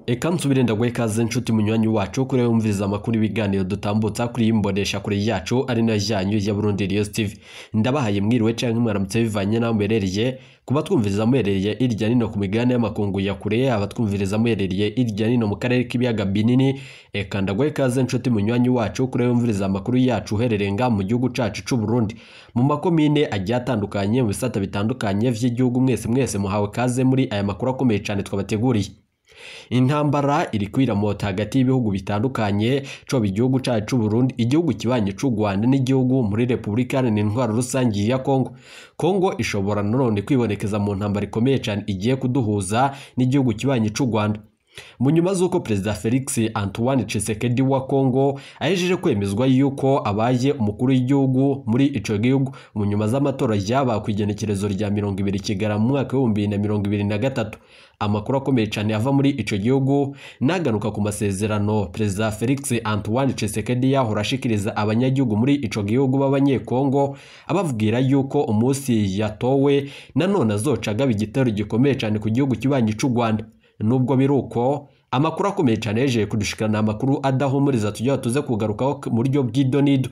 eka nsubire ndaguhe ikaze nshuti munywanyi wacu kuri wumviriza amakuru ibiganiro dutambutsa kuri iyi mbonesha kure yacu ari nayo yanyu ya Burundi News TV ndabahaye mwiriwe canke mwaramutse bivanye naho muherereye kuba twumviriza muherereye irya nino ku migabane y'amakungu ya kure abatwumviriza muherereye irya nino mu karere k'ibiyaga binini eka ndaguhe ikaze nshuti munywanyi wacu kuri wumviriza amakuru yacu uherereye nga mu gihugu cacu c'u Burundi mu makomine agiye atandukanye mu bisata bitandukanye vy'igihugu mwese mwese muhawe kaze muri aya makuru akomeye cane twabateguriye intambara iri kwiramota hagati y'ibihugu bitandukanye coba igihugu cacu c'u Burundi igihugu kibanye c'u Rwanda n'igihugu muri Repubulika Iharanira Intwaro Rusangi ya Kongo Kongo ishobora nanone kwibonekeza mu ntambara ikomeye cane igiye kuduhuza n'igihugu kibanye c'u Rwanda mu nyuma z'uko perezida felix antoine Tshisekedi wa congo ahejeje kwemezwa yuko abaye umukuru w'igihugu muri ico gihugu mu nyuma z'amatora yaba ku igenekerezo rya mirongo ibiri kigara mu mwaka w'ibihumbi bibiri na mirongo ibiri na gatatu amakuru akomeye cyane ava muri ico gihugu nagaruka ku masezerano perezida felix antoine Tshisekedi yahora ashikiriza abanyagihugu muri ico gihugu b'abanyekongo ababwira yuko umunsi yatowe nanone azoca agaba igitero gikomeye cyane ku gihugu kibanyi c'u rwanda nubwo biri uko amakuru akomeye cyane yejeje kudushikana amakuru adahumuriza tujya tuze kugarukaho mu buryo bw'idonido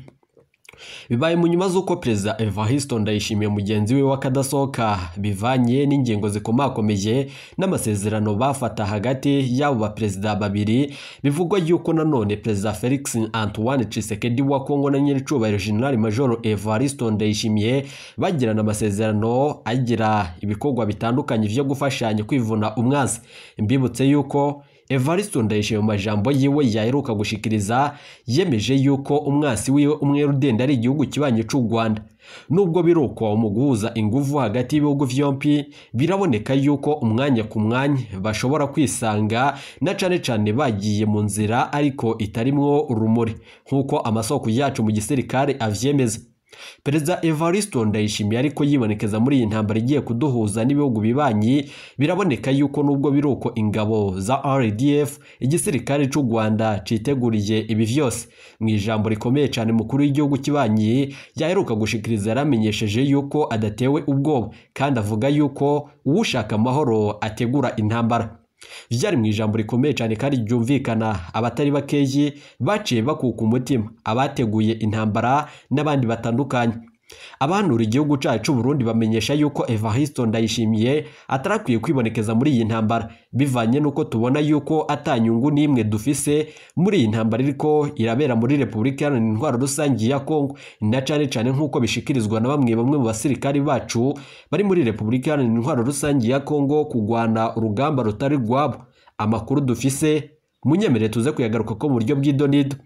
bibaye mu nyuma z'uko perezida Evariste Ndayishimiye mugenzi we w'akadasohoka bivanye n'ingingo zikomakomeye n'amasezerano bafata hagati y'abo baperezida babiri bivugwa yuko nanone perezida Felix Antoine Tshisekedi wa Kongo na nyiricubahiro General Major Evariste Ndayishimiye bagirana amasezerano agira ibikorwa bitandukanye vyo gufashanya kwivuna umwanzi mbibutse yuko Evariste Ndayishimiye mu majambo yiwe yaheruka gushikiriza yemeje yuko umwasi wiwe umwe rudende ari igihugu kibanye c'u Rwanda nubwo biruko mu guhuza inguvu hagati y'ibihugu vyompi biraboneka yuko umwanya ku mwanya bashobora kwisanga na cane cane bagiye mu nzira ariko itarimwo urumuri nk'uko amasoko yacu mu gisirikare avyemeza perezida evariste ndayishimiye ariko yibonekeza muri iyi ntambara igiye kuduhuza n'ibihugu bibanyi biraboneka yuko nubwo biri uko ingabo za rdf igisirikare cy'u rwanda citeguriye ibi vyose mu ijambo rikomeye cyane mukuru w'igihugu kibanyi yaheruka gushikiriza yaramenyesheje yuko adatewe ubwoba kandi avuga yuko uwushaka amahoro ategura intambara vyari mu ijambo rikomeye cyane kandi ryumvikana abatari bakeyi baciye bakuka umutima abateguye intambara n'abandi batandukanye abanura igihugu cacu Burundi bamenyesha yuko Evariste Ndayishimiye atarakwiye kwibonekeza muri iyi ntambara bivanye nuko tubona yuko atanyungu n'imwe dufise muri iyi ntambara iriko irabera muri Repubulika Iharanira Intwaro Rusangi ya Kongo na cane cane nk'uko bishikirizwa na bamwe bamwe mu basirikari bacu bari muri Repubulika Iharanira Intwaro Rusangi ya Kongo kugwana urugamba rutari rwabo amakuru dufise munyemere tuze kuyagaruka ko mu buryo bw'idonido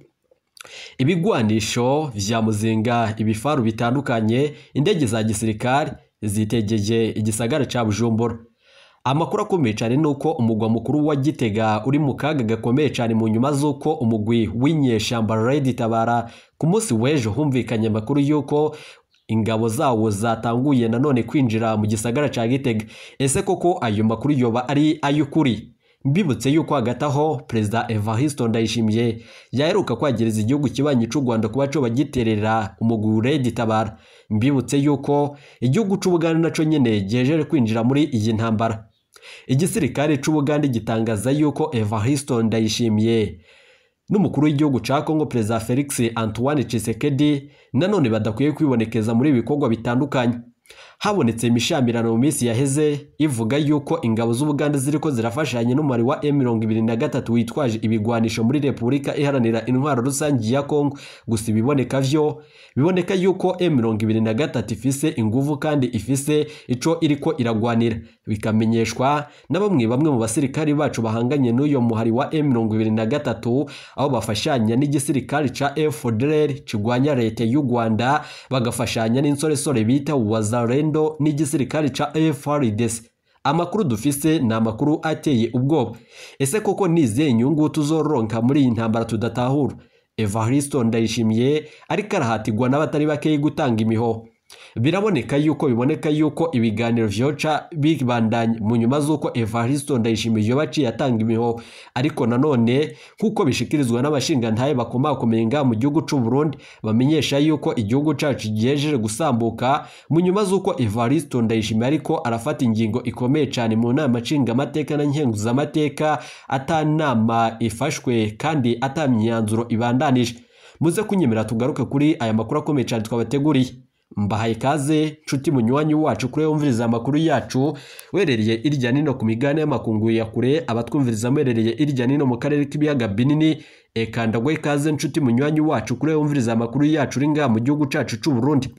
ibigwanisho vya muzinga ibifaru bitandukanye indege za gisirikare zitegeye igisagara ca bujumbura amakuru akomeye cyane ni uko umugwa mukuru wa gitega uri mu kaga gakomeye cyane mu nyuma z'uko umugwi w'inyeshamba redi tabara ku munsi w'ejo humvikanye amakuru y'uko ingabo zawo zatanguye nanone kwinjira mu gisagara ca gitega ese koko ayo makuru yoba ari ay'ukuri mbibutse yuko hagati aho perezida Evariste Ndayishimiye yaheruka kwagiriza igihugu kibanyi c'u Rwanda kuba co bagiterera umugure gitabara mbibutse yuko igihugu c'u Buganda naco nyene gihejeje kwinjira muri iyi ntambara igisirikare c'u Buganda gitangaza yuko Evariste Ndayishimiye n'umukuru w'igihugu ca Kongo perezida Felix Antoine Tshisekedi nanone badakwiye kwibonekeza muri ibikorwa bitandukanye habonetse imishamirano mu minsi yaheze ivuga yuko ingabo z'ubuganda ziriko zirafashanya n'umubare wa M23 witwaje ibigwanisho muri Repubulika Iharanira Intwaro Rusangi ya Kongo gusa ibiboneka vyo biboneka yuko M23 ifise inguvu kandi ifise ico iriko iragwanira bikamenyeshwa na bamwe bamwe mu basirikari bacu bahanganye n'uyo muhari wa M23 aho bafashanya n'igisirikari ca FDLR kigwanya leta y'u Rwanda bagafashanya n'insoresore bita Wazalendo n'igisirikari ca FARDC amakuru dufise ni amakuru ateye ubwoba ese koko nizihe inyungu tuzoronka muri iyi ntambara tudatahura Evariste Ndayishimiye ariko arahatirwa n'abatari bakeyi gutanga imiho biraboneka yuko biboneka yuko ibiganiro vyoca bibandanya mu nyuma z'uko Evaristo Ndayishimiye yoba aciye atanga imiho ariko nanone nk'uko bishikirizwa n'abashingantahe bakomakomeye ngaha mu gihugu c'u Burundi bamenyesha yuko igihugu cacu gihejeje gusambuka mu nyuma z'uko Evaristo Ndayishimiye ariko arafata ingingo ikomeye cane mu nama nshingamateka na nkenguzamateka ata nama ifashwe kandi ata myanzuro ibandanije muze kunyemera tugaruke kuri aya makuru akomeye cyane twabateguriye mbahaye ikaze nshuti munywanyi wacu kure wumviriza amakuru yacu werereye irya nino ku migabane y'amakungu ya kure abatwumviriza mwerereye irya nino mu karere k'ibiyaga binini eka ndagwe ikaze nshuti munywanyi wacu kure wumviriza amakuru yacu uri ngaha mu gihugu cacu c'u Burundi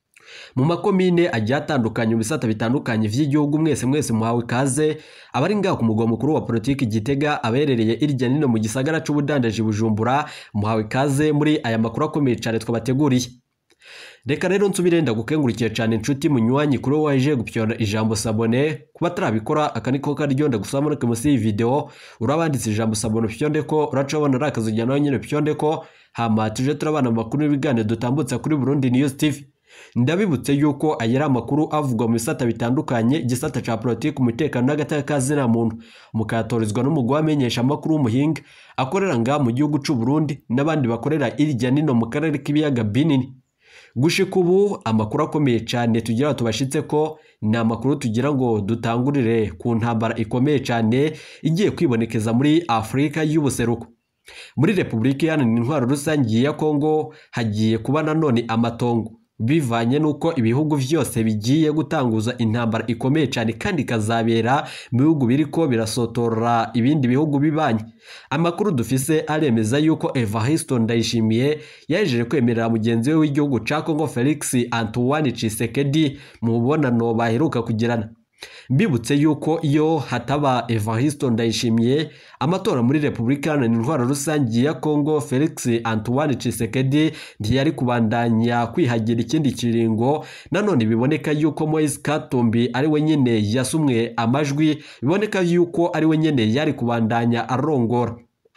mu makomine agiye atandukanye mu bisata bitandukanye vy'igihugu mwese mwese muhawe ikaze abari ngaho ku mugwa mukuru wa politiki Gitega aberereye irya nino mu gisagara c'ubudandaji Bujumbura muhawe ikaze muri aya makuru akomeye cyane twabateguriye reka rero nsubire ndagukengurikiye cyane inshuti munywanyi kuri wowe waje gupyona ijambo sabone kuba atarabikora aka niko karyo ndagusaba muri munsi y'iyi video urabanditse ijambo sabone upyonde ko uracabona ari akazi ujyana nawe nyine upyonde ko hama tuje turabana amakuru n'ibiganiro dutambutsa kuri Burundi News TV ndabibutse yuko aya ari amakuru avugwa mu bisata bitandukanye igisata ca politiki umutekano n'agateka kazina muntu mukayatorizwa n'umugwi wamenyesha amakuru w'umuhinga akorera ngaha mu gihugu c'u Burundi n'abandi bakorera irya nino mu karere k'ibiyaga binini gushika ubu amakuru akomeye cyane tugira tubashitse ko ni amakuru tugira ngo dutangurire ku ntambara ikomeye cyane igiye kwibonekeza muri Afurika y'ubuseruko muri Repubulika Iharanira Intwaro Rusange ya Kongo hagiye kuba nanone amatongo bivanye n'uko ibihugu byose bigiye gutanguza intambara ikomeye cyane kandi ikazabera mu bihugu biriko birasotora ibindi bihugu bibanye amakuru dufise aremeza yuko Evaristo Ndayishimiye yajeje kwemerera mugenzi we w'igihugu ca Congo Felix Antoine Tshisekedi mu mubonano baheruka kugirana mbibutse yuko iyo hataba Evaristo Ndayishimiye amatora muri Repubulika Iharanira Intwaro Rusange ya Kongo Felix Antoine Tshisekedi ntiyari kubandanya kwihagira ikindi kiringo nanone biboneka yuko Moise Katumbi ari we nyene yasumwe amajwi biboneka yuko ari we nyene yari kubandanya arongora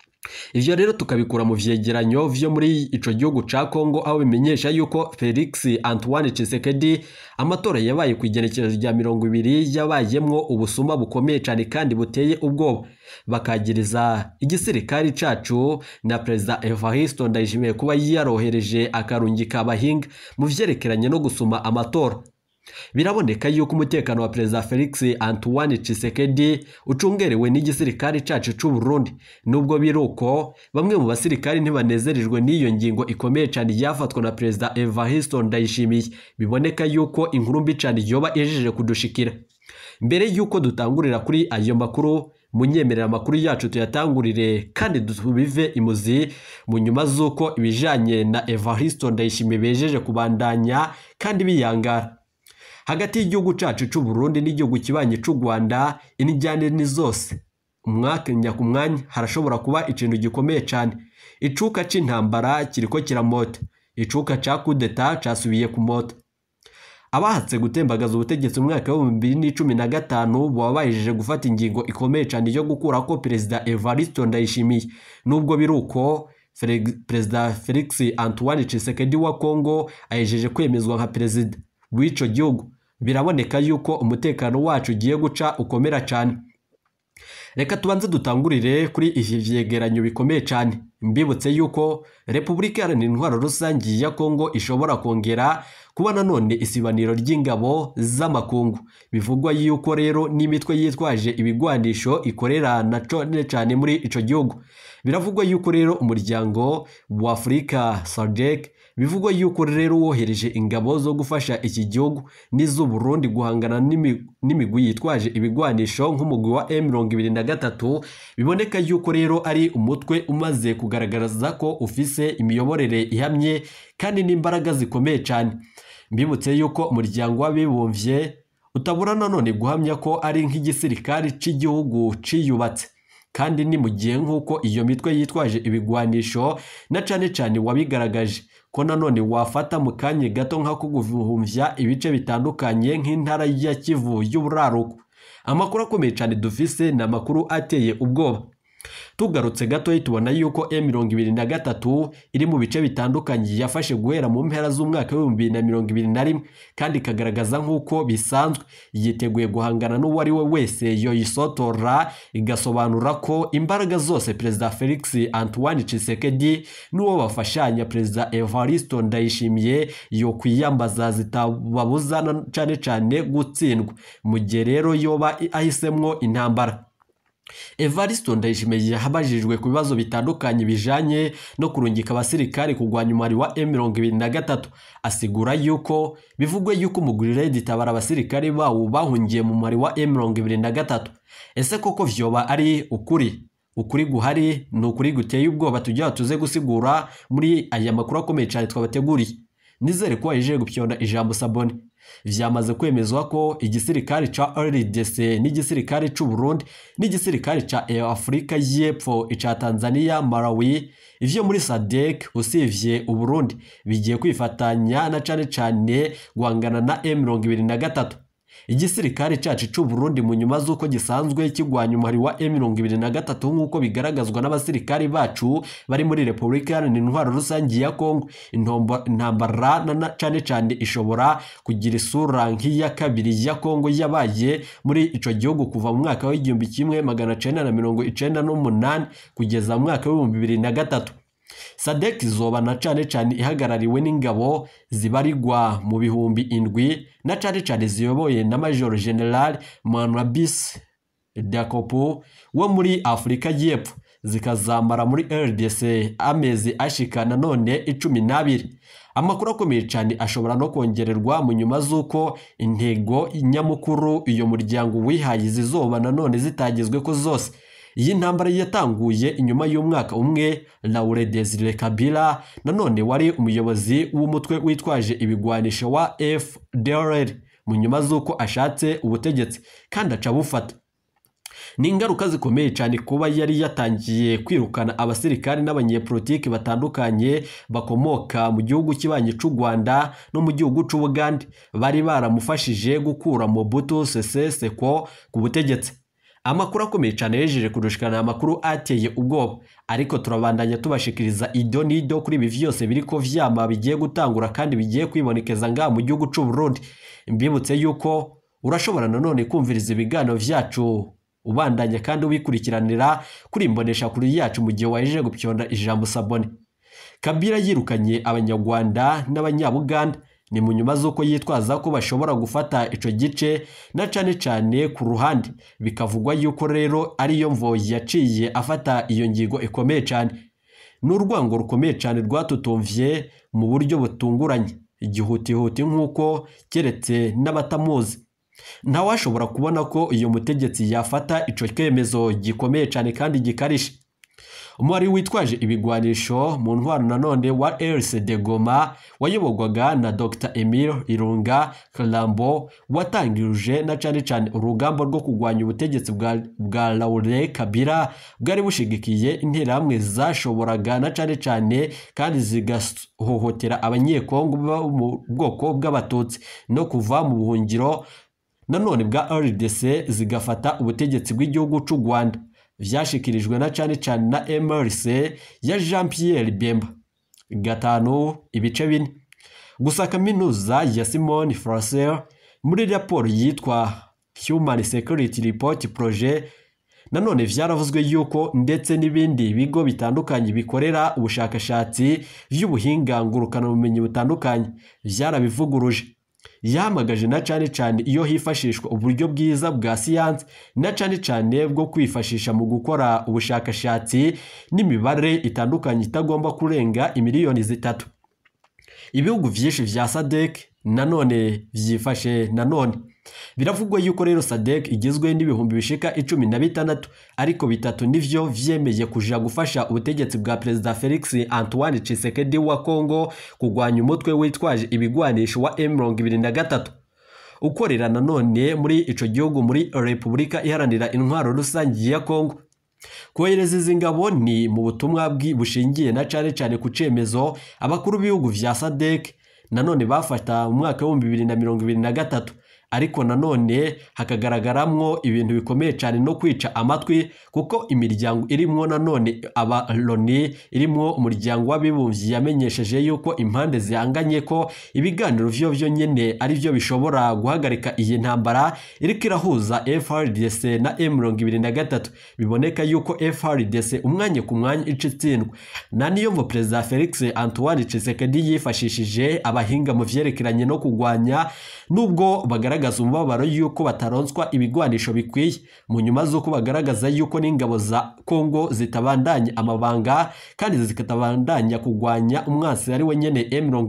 ivyo rero tukabikura mu vyegeranyo vyo muri ico gihugu ca Kongo aho bimenyesha yuko Felix Antoine Tshisekedi amatora yabaye ku igenekerezo rya mirongo ibiri yabayemwo ubusuma bukomeye cyane kandi buteye ubwoba bakagiriza igisirikari cacu na perezida Evaristo Ndayishimiye kuba yarohereje akarungika abahinga mu vyerekeranye no gusuma amatora biraboneka yuko umutekano wa perezida Felix Antoine Tshisekedi ucungerewe n'igisirikare cacu c'u Burundi nubwo biruko bamwe mu basirikari ntibanezerejwe n'iyo ngingo ikomeye cyane yafatwa na perezida Evaristo Ndayishimiye biboneka yuko inkuru mbi cyane yoba ejeje kudushikira mbere yuko dutangurira kuri ayo makuru munyemerera amakuru yacu tuyatangurire kandi tubive imuzi mu nyuma z'uko ibijanye na Evaristo Ndayishimiye bejeje kubandanya kandi biyangara hagati y'igihugu cacu c'u Burundi n'igihugu kibanye c'u Rwanda inijyane ni zose umwanya ku mwanya harashobora kuba ikintu gikomeye cyane icuka c'intambara kiriko kiramota icuka ca kudeta casubiye ku mota abahatse gutembagaza ubutegetsi mu mwaka w'ibihumbi bibiri n'icumi na gatanu baba bahejeje gufata ingingo ikomeye cyane yo gukurako perezida Evaristo Ndayishimiye nubwo biri uko perezida Felix Antoine Tshisekedi wa Kongo ahejeje kwemezwa nka perezida w'ico gihugu biraboneka yuko umutekano wacu ugiye guca ukomera cyane reka tubanze dutangurire kuri ivi vyegeranyo bikomeye cyane mbibutse yuko repubulika iharanira intwaro rusange ya kongo ishobora kongera kuba nanone isibaniro ry'ingabo z'amakungu bivugwa yuko rero n'imitwe yitwaje ibigwanisho ikorera na cane cyane muri ico gihugu biravugwa yuko rero umuryango wa afurika sadek bivugwa yuko rero wohereje ingabo zo gufasha iki gihugu n'iz'u Burundi guhangana n'imigwi yitwaje ibigwanisho nk'umugwi wa M23 biboneka yuko rero ari umutwe umaze kugaragaza ko ufise imiyoborere ihamye kandi n'imbaraga zikomeye cyane mbibutse yuko umuryango w'abibumbye utabura nanone guhamya ko ari nk'igisirikari cy'igihugu ciyubatse kandi ni mu gihe nk'uko iyo mitwe yitwaje ibigwanisho na cane cane wabigaragaje ko nanone wafata mu kanya gato nk'ako guhumvya ibice bitandukanye nk'intara ya Kivu y'uburaruko amakuru akomeye cyane dufise ni amakuru ateye ubwoba tugarutse gatoya tubona yuko M23 iri mu bice bitandukanye yafashe guhera mu mpera z'umwaka w'ibihumbi bibiri na mirongo ibiri na rimwe kandi ikagaragaza nk'uko bisanzwe yiteguye guhangana n'uwo ari we wese yoyisotora igasobanura ko imbaraga zose perezida Felix Antoine Tshisekedi n'uwo bafashanya perezida Evaristo Ndayishimiye yo kwiyambaza zitababuza na- cane cane gutsindwa mu gihe rero yoba ahisemwo intambara Evaristo Ndayishimiye yahabajijwe ku bibazo bitandukanye bijanye no kurungika abasirikari kurwanya umubare wa M23 asigura yuko bivugwe yuko umugwi Red Tabara abasirikari bawo bahungiye mu mubare wa M23 ese koko vyoba ari ukuri ukuri guhari ni ukuri guteye ubwoba tujya tuze gusigura muri aya makuru akomeye cyane twabateguriye nizere ko wajeje gupyonda ijambo sabone vyamaze kwemezwa ko igisirikare ca RDC n'igisirikare c'u Burundi n'igisirikare ca Afrika y'Epfo ica Tanzania Malawi ivyo muri SADC usivye u Burundi bigiye kwifatanya na cane cane guhangana na M23 igisirikare cacu c'u Burundi mu nyuma z'uko gisanzwe kigwanya umuhari wa M23 nk'uko bigaragazwa n'abasirikari bacu bari muri Repubulika Iharanira Intwaro Rusange ya Kongo intombo- intambara na- na cane cane ishobora kugira isura nk'iya kabiri ya Kongo yabaye muri ico gihugu kuva mu mwaka w'igihumbi kimwe magana cenda na mirongo icenda n'umunani kugeza mu mwaka w'ibihumbi bibiri na gatatu sadek izoba na cane cane ihagarariwe n'ingabo zibarirwa mu bihumbi indwi na cane cane ziyoboye na major general manwabis dakopo wo muri afurika y'epfo zikazamara muri rdc amezi ashika nanone icumi n'abiri amakuru akomeye cyane ashobora no kongererwa mu nyuma z'uko intego nyamukuru iyo muryango wihaye zizoba nanone zitagezwe ko zose iyi ntambara yatanguye inyuma y'umwaka umwe Laure Desire Kabila nanone wari umuyobozi w'umutwe witwaje ibigwanisho wa FDLR mu nyuma z'uko ashatse ubutegetsi kandi aca bufata ni ingaruka zikomeye cyane kuba yari yatangiye kwirukana abasirikari n'abanyepolitiki batandukanye bakomoka mu gihugu kibanyi cy'u Rwanda no mu gihugu cy'u Bugande bari baramufashije gukura Mobutu Sese Seko ku butegetsi amakuru akomeye cyane yejeje kurushikana amakuru ateye ubwoba ariko turabandanya tubashikiriza ido n'ido kuri ibi vyose biriko vyama bigiye gutangura kandi bigiye kwibonekeza ngaha mu gihugu cy'u Burundi mbibutse yuko urashobora nanone kumviriza ibiganiro vyacu ubandanya kandi ubikurikiranira kuri imbonesha kuri yacu mu gihe wajeje gupyonda ijambo sabone kabila yirukanye abanyarwanda n'abanyabuganda ni mu nyuma z'uko yitwaza ko bashobora gufata ico gice na cane cane ku ruhande bikavugwa yuko rero ariyo mvo yaciye afata iyo ngingo ikomeye cyane ni urwango rukomeye cyane rwatutumvye mu buryo butunguranye igihutihuti nk'uko keretse n'abatamuzi ntawashobora kubona ko uyu mutegetsi yafata ico cyemezo gikomeye cyane kandi gikarishe umwari witwaje ibigwanisho mu ntwaro nanone wa RCD Goma wayoborwaga na Dr Emile Irunga Kalambo watangirije na cane cane urugamba rwo kurwanya ubutegetsi bwa, bwa Laurent Kabila bwari bushigikiye interahamwe zashoboraga na cane cane kandi zigahohotera abanyekongo bo mu bwoko bw'abatutsi no kuva mu buhungiro nanone bwa RDC zigafata ubutegetsi bw'igihugu cy'u Rwanda vyashikirijwe na cane cane na MRC ya Jean Pierre Bemba gatanu ibice bine gusa kaminuza ya Simon Fraser muri raporo yitwa Human Security Report Project nanone vyaravuzwe yuko ndetse n'ibindi bigo bitandukanye bikorera ubushakashatsi vy'ubuhinga ngurukanabumenyi butandukanye vyarabivuguruje yahamagaje na cane cane iyo hifashishwa uburyo bwiza bwa siyansi na cane cane bwo kwifashisha mu gukora ubushakashatsi n'imibare itandukanye itagomba kurenga imiliyoni zitatu ibihugu vyinshi vya sadek nanone vyifashe nanone biravugwa yuko rero sadek igizwe n'ibihumbi bishika icumi na bitandatu ariko bitatu nivyo vyemeye kuja gufasha ubutegetsi bwa perezida felix antoine tshisekedi wa congo kurwanya umutwe witwaje ibigwanisho wa m23 ukorera nanone muri ico gihugu muri repubulika iharanira intwaro rusange ya congo kohereza izi ngabo ni mu butumwa bushingiye na cane cane ku cemezo abakuru b'ibihugu vya sadek nanone bafata mu mwaka w'ibihumbi bibiri na mirongo ibiri na gatatu ariko nanone hakagaragaramo ibintu bikomeye cyane no kwica amatwi kuko imiryango irimo nanone aba loni irimo umuryango w'abibumbye yamenyesheje yuko impande zihanganye ko ibiganiro vyo vyo nyene ari byo bishobora guhagarika iyi ntambara iriko irahuza FRDC na M23 biboneka yuko FRDC umwanya ku mwanya ica itsindwa na niyo mvo perezida Felix Antoine Tshisekedi yifashishije abahinga mu vyerekeranye no kugwanya nubwo bagaragaza umubabaro yuko bataronswa ibigwanisho bikwiye mu nyuma z'uko bagaragaza yuko n'ingabo za Kongo zitabandanya amabanga kandi zikatabandanya kugwanya umwansi ari we nyene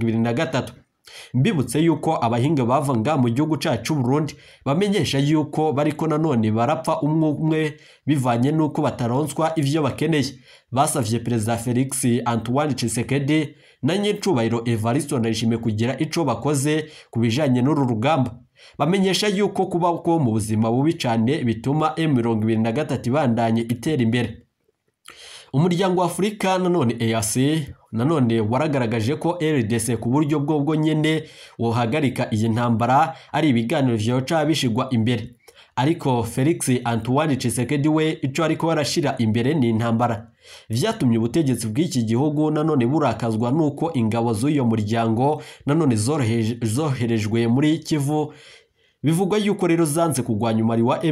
M23 mbibutse yuko abahinga bavanga mu gihugu cyacu Burundi bamenyesha yuko bariko nanone barapfa umwe umwe bivanye n'uko bataronswa ivyo bakeneye basavye perezida Felix Antoine Tshisekedi na nyicubahiro Evariste Ndayishimiye kugira ico bakoze ku bijanye n'uru rugamba bamenyesha yuko kubaho mu buzima bubi cyane bituma M23 ibandanye itera imbere umuryango wa Afurika nanone EAC nanone waragaragaje ko RDC ku buryo bwo bwo nyene wohagarika iyi ntambara ari ibiganiro vyoca bishigwa imbere ariko Felix Antoine Tshisekedi we ico ariko barashira imbere ni intambara vyatumye ubutegetsi bw'iki gihugu nanone burakazwa nuko ingabo z'uyo muryango nanone zoherejwe muri Kivu bivugwa yuko rero zanze kugwanya umari wa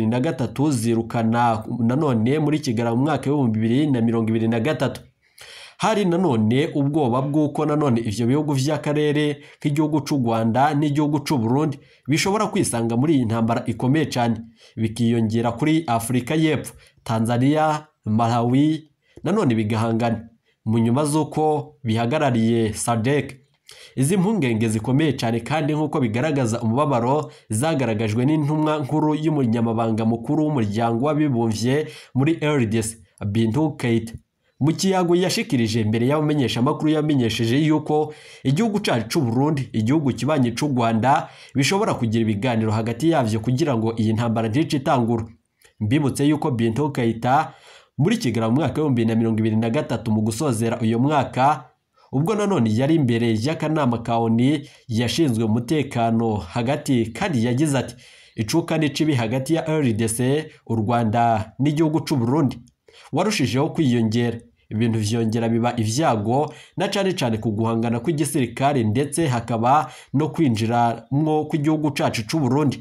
M23 zirukana nanone muri Kigali mu mwaka w'ibihumbi bibiri na mirongo ibiri na gatatu hari nanone ubwoba bw'uko nanone ivyo bihugu vy'akarere k'igihugu c'u Rwanda n'igihugu c'u Burundi bishobora kwisanga muri iyi ntambara ikomeye cyane bikiyongera kuri Afurika y'Epfo Tanzania Malawi nanone bigahangana mu nyuma z'uko bihagarariye SADC izi mpungenge zikomeye cyane kandi nk'uko bigaragaza umubabaro zagaragajwe n'intumwa nkuru y'umunyamabanga mukuru w'umuryango w'abibumbye muri RDC Bintu Keita mu kiyago yashikirije mbere y'abamenyeshamakuru yamenyesheje yuko igihugu cyacu cy'u Burundi igihugu kibanye cy'u Rwanda bishobora kugira ibiganiro hagati yavyo kugira ngo iyi ntambara ntice itangura mbibutse yuko Bintu Keita muri Kigali mu mwaka w'ibihumbi na mirongo ibiri na gatatu mu gusozera uyu mwaka ubwo nanone yari imbere y'akanama ka ONU yashinzwe umutekano hagati kandi yagize ati icuka n'icibi hagati ya RDC u Rwanda n'igihugu cy'u Burundi warushijeho kwiyongera ibintu vyongera biba ivyago na cane cane ku guhangana kw'igisirikare ndetse hakaba no kwinjiramwo kw'igihugu cacu c'u Burundi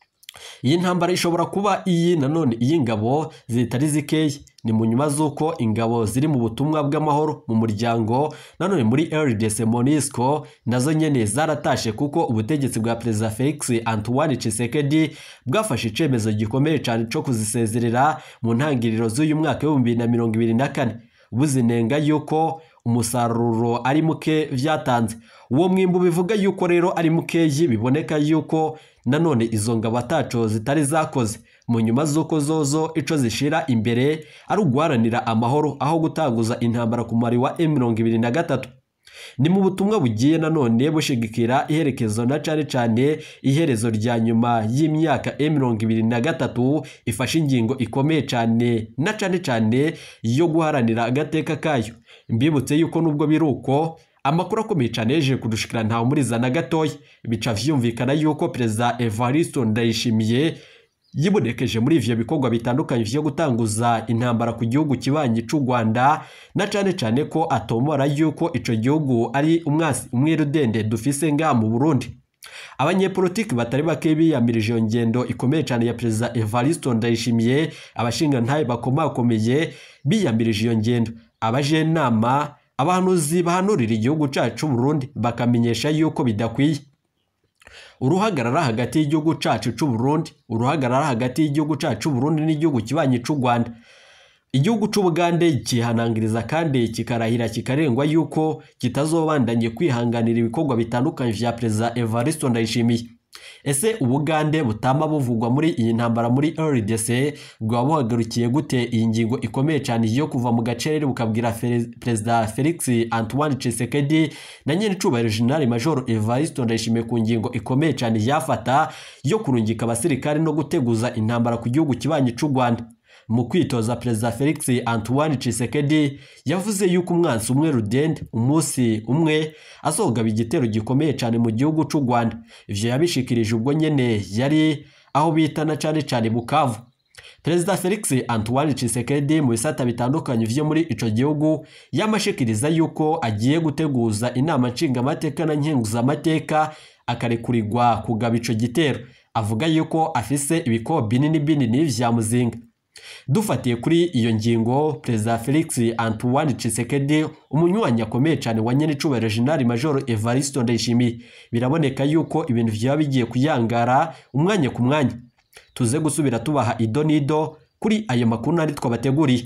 iyi ntambara ishobora kuba iyi nanone iy'ingabo zitari zikeya ni mu nyuma z'uko ingabo ziri mu butumwa bw'amahoro mu muryango nanone muri RDC MONUSCO nazo nyene zaratashe kuko ubutegetsi bwa perezida Felix Antoine Tshisekedi bwafashe icemezo gikomeye cyane cyo kuzisezerera mu ntangiriro z'uyu mwaka w'ibihumbi na mirongo ibiri na kane buzinenga yuko umusaruro ari muke vyatanze uwo mwimbu bivuga yuko rero ari mukeyi biboneka yuko nanone izo ngabo ataco zitari zakoze mu nyuma z'uko zozo ico zishira imbere ari uguharanira amahoro aho gutanguza intambara ku mari wa M23 ni mu butumwa bugiye nanone bushigikira iherekezo na cane cane iherezo rya nyuma y'imyaka M23 ifashe ingingo ikomeye cane na cane cane yo guharanira agateka kayo mbibutse yuko nubwo biruko amakuru akomeye cyane yeje kudushikira ntawe umuriza na gatoya bica vyumvikana yuko perezida Evariste Ndayishimiye yibonekeje muri ivyo bikorwa bitandukanye vyo gutanguza intambara ku gihugu kibanyi c'u Rwanda na cane cane ko atomora yuko ico gihugu ari umwasi umwirudende dufise nga mu Burundi abanyepolitiki batari bake biyamirije iyo ngendo ikomeye cyane ya perezida Evariste Ndayishimiye abashinga ntaye bakomakomeye biyamirije iyo ngendo abajenama abahanuzi bahanurira igihugu cyacu Burundi bakamenyesha yuko bidakwiye uruhagarara hagati y'igihugu cyacu cy'u Burundi uruhagarara hagati y'igihugu cyacu Burundi n'igihugu kibanyi cy'u Rwanda igihugu cy'ubugande kihanangiriza kandi kikarahira kikarengwa yuko kitazobandanye kwihanganira ibikorwa bitandukanye vya perezida Evariste Ndayishimiye ese ubugande butama buvugwa muri iyi ntambara muri RDC bwaba buhagarukiye gute iyi ngingo ikomeye cyane yo kuva mu gacerere bukabwira perezida Felix Antoine Tshisekedi na nyene cubahiro General Major Evariste Ndayishimiye ku ngingo ikomeye cyane yafata yo kurungika abasirikare no guteguza intambara ku gihugu kibanyi c'u Rwanda mu kwitoza perezida felix antoine Tshisekedi yavuze yuko umwansi umwe rudende umunsi umwe azogaba igitero gikomeye cyane mu gihugu cy'u rwanda ivyo yabishikirije ubwo nyene yari aho bita na cyane cyane bukavu perezida felix antoine Tshisekedi mu bisata bitandukanye vyo muri ico gihugu yamashikiriza yuko agiye guteguza inama nshingamateka na nkenguzamateka akarekurirwa kugaba ico gitero avuga yuko afise ibikobo binini binini vya muzinga dufatiye kuri iyo ngingo perezida felix antoine Tshisekedi umunywanyi akomeye cyane wa nyenicubahiro jenerali majoro evaristo ndayishimiye biraboneka yuko ibintu vyaba bigiye kuyangara umwanya ku mwanya tuze gusubira tubaha ido n'ido kuri ayo makuru nari twabateguriye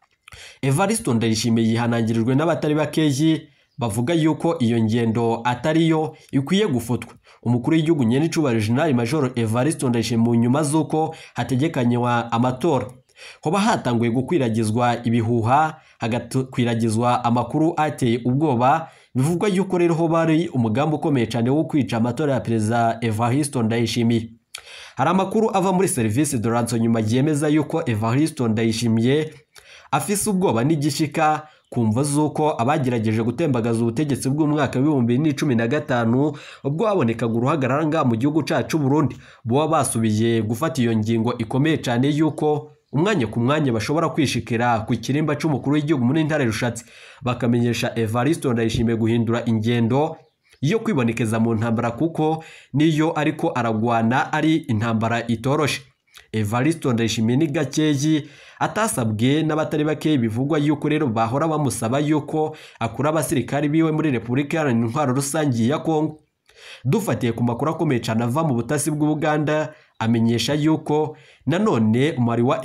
evaristo ndayishimiye yihanangirijwe n'abatari bakeyi bavuga yuko iyo ngendo atariyo ikwiye gufutwa umukuru w'igihugu nyenicubahiro jenerali majoro evaristo ndayishimiye mu nyuma z'uko hategekanywa amatora hoba hatanguye gukwiragizwa ibihuha hagakwiragizwa amakuru ateye ubwoba bivugwa yuko rero ho bari umugambi ukomeye cyane wo kwica amatora ya perezida evaristo ndayishimiye hari amakuru ava muri serivisi de ranso nyuma yemeza yuko evaristo ndayishimiye afise ubwoba n'igishika kumva z'uko abagerageje gutembagaza ubutegetsi bw'umwaka w'ibihumbi bibiri n'icumi na gatanu ubwo habonekaga uruhagarara ngaha mu gihugu cyacu Burundi buba basubiye gufata iyo ngingo ikomeye cyane yuko umwanya ku mwanya bashobora kwishikira ku kirimba cy'umukuru w'igihugu muri ntare rushatse bakamenyesha Evaristo ndayishimiye guhindura ingendo yo kwibonekeza mu ntambara kuko niyo ariko aragwana ari intambara itoroshe Evaristo ndayishimiye ni gakeyi atasabwe n'abatari bakeyi bivugwa yuko rero bahora bamusaba yuko akura abasirikari biwe muri Repubulika Iharanira Intwaro Rusange ya Kongo dufatiye ku makuru akomeye cyane ava mu butasi bw'Ubuganda amenyesha yuko nanone umubare wa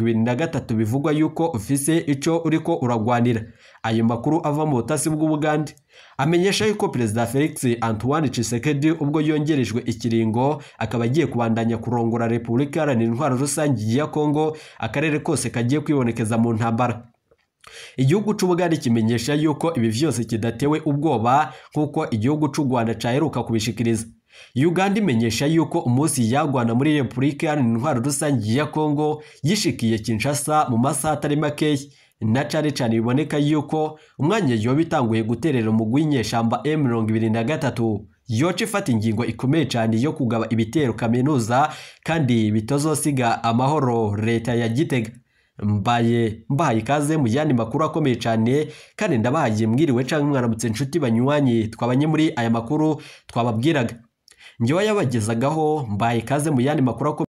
M23 bivugwa yuko ufise ico uriko uragwanira ayo makuru ava mu butasi bw'Ubuganda amenyesha yuko perezida Felix Antoine Tshisekedi ubwo yongerejwe ikiringo akaba agiye kubandanya kurongora Repubulika Iharanira Intwaro Rusange ya Kongo akarere kose kagiye kwibonekeza mu ntambara igihugu c'ubugari kimenyesha yuko ibi vyose kidatewe ubwoba nk'uko igihugu c'u Rwanda caheruka kubishikiriza Uganda imenyesha yuko umunsi yagwana muri Repubulika Iharanira Intwaro Rusange ya Kongo yishikiye Kinshasa mu masaha atari makeyi na cane cane biboneka yuko umwanya yoba itanguye guterera umugwi w'inyeshamba M23 yoca ifata ingingo ikomeye cyane yo kugaba ibitero kaminuza kandi bitazosiga amahoro leta ya Gitega mbaye mbahaye ikaze mu yandi makuru akomeye cyane kandi ndabahaye mwiriwe cyangwa mwaramutse inshuti banywanyi twabanye muri aya makuru twababwiraga njyewe yabagezagaho mbaye ikaze mu yandi makuru akomeye